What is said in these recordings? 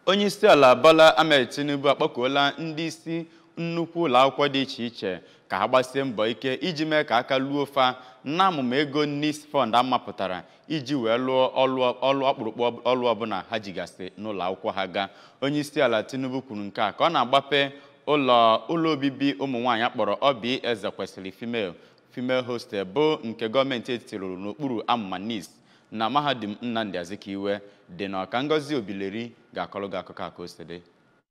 onye isi ala Bola Ahmed Tinubu akpọkuola ndị isi nnukwu ụlọ akwụkwọ dị iche iche ka ha gbasie mbọ ike iji mee ka aka luo fa na amụma ego NIS fund amapụtara iji wee lụọ ọlụ ọkpụrụkpụ ọlụ ọbụla ha jigasị n'ụlọ akwụkwọ ha gaa onye isi ala Tinubu kwuru nke a ka ọ na-agbape ụlọ ụlọ obibi ụmụ nwaanyị akpọrọ Obi Eze kwesịrị female female hostel bụ nke gọọmenti etiti rụrụ n'okpuru amụma NIS na mahadum Nnamdi Azikiwe dị n'Ọka Ngozi Obileri ga-akọrọ gị akụkọ a ka o si dị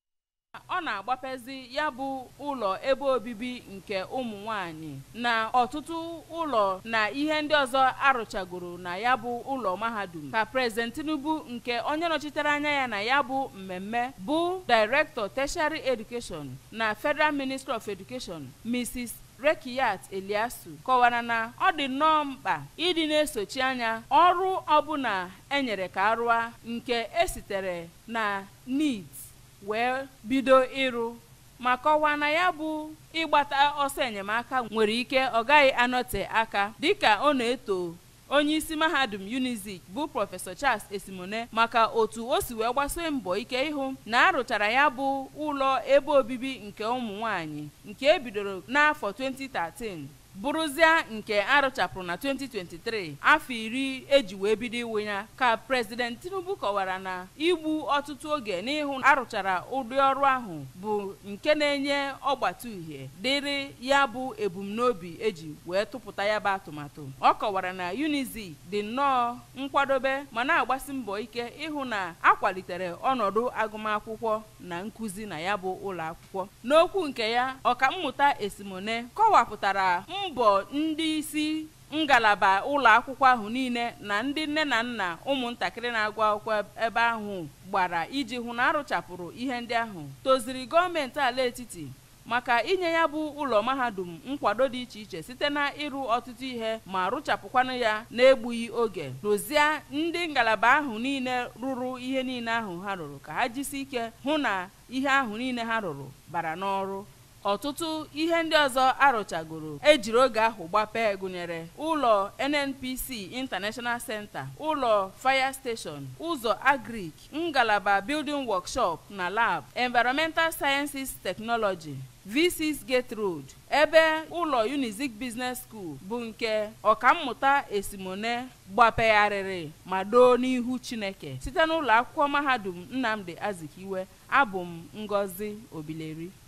ọ na-agbapezi ya bụ ụlọ ebe obibi nke ụmụ nwanyị na ọtụtụ ụlọ na ihe ndị ọzọ arụchagoro na ya bụ ụlọ mahadum ka prezident Tinubu nke onye nọchitere anya ya na ya bụ mmemme bụ Director Tertiary Education na Federal Ministry of Education Mrs. Rekiyat Eliasu kọwara na ọ dị nnọọ mkpa ịdị na-esochi anya ọrụ ọbụla enyere ka arụa nke esitere na needs wee bido ịrụ ma kọwaa na ya bụ ịgbata ọsọ enyemaka nwere ike ọ gaghị anọte aka dịka ọ na-eto onye isi mahadum unizik bụ prọfesọ charles esimone maka otu o si wee gbasie mbọ ike ịhụ na arụchara ya bụ ụlọ ebe obibi nke ụmụ nwanyị nke ebidoro n'afọ 2013 bụrụzia nke arụchapụrụ na 2023 afọ iri eji wee bido iwu ya ka prezident tinubu kọwara na igbu ọtụtụ oge n'ịhụ arụchara ụdị ọrụ ahụ bụ nke na-enye ọgbata uhie dịrị ya bụ ebumnobi eji wee tụpụta ya bụ atụmatụ ọ kọwara na unizik dị nnọọ nkwadobe ma na-agbasi mbọ ike ịhụ na akwalitere ọnọdụ agụmakwụkwọ na nkụzi na ya bụ ụlọ akwụkwọ n'okwu nke ya ọkammụta esimone kọwapụtara mbọ ndị isi ngalaba ụlọ akwụkwọ ahụ niile na ndị nne na nna ụmụntakịrị na-agụ akwụkwọ ebe ahụ gbara iji hụ na arụchapụrụ ihe ndị ahụ toziri gọọmenti ala etiti maka inye ya bụ ụlọ mahadum nkwado dị iche iche site na ịrụ ọtụtụ ihe ma rụchapụkwanụ ya na-egbughị oge rụzie ndị ngalaba ahụ niile rụrụ ihe niile ahụ ha rụrụ ka ha jisi ike hụ na ihe ahụ niile ha rụrụ bara n'ọrụ ọtụtụ ihe ndị ọzọ arụchagoro ejiri oge ahụ gbapee gụnyere ụlọ nnpc international center ụlọ fire station ụzọ agric ngalaba building workshop na lab environmental sciences technology v6 gate road ebe ụlọ unizik business school bụ nke ọkammụta esimone gbapegharịrị ma doo n'ihu chineke site n'ụlọ akwụkwọ mahadum nnamdi azikiwe abụ m ngozi obileri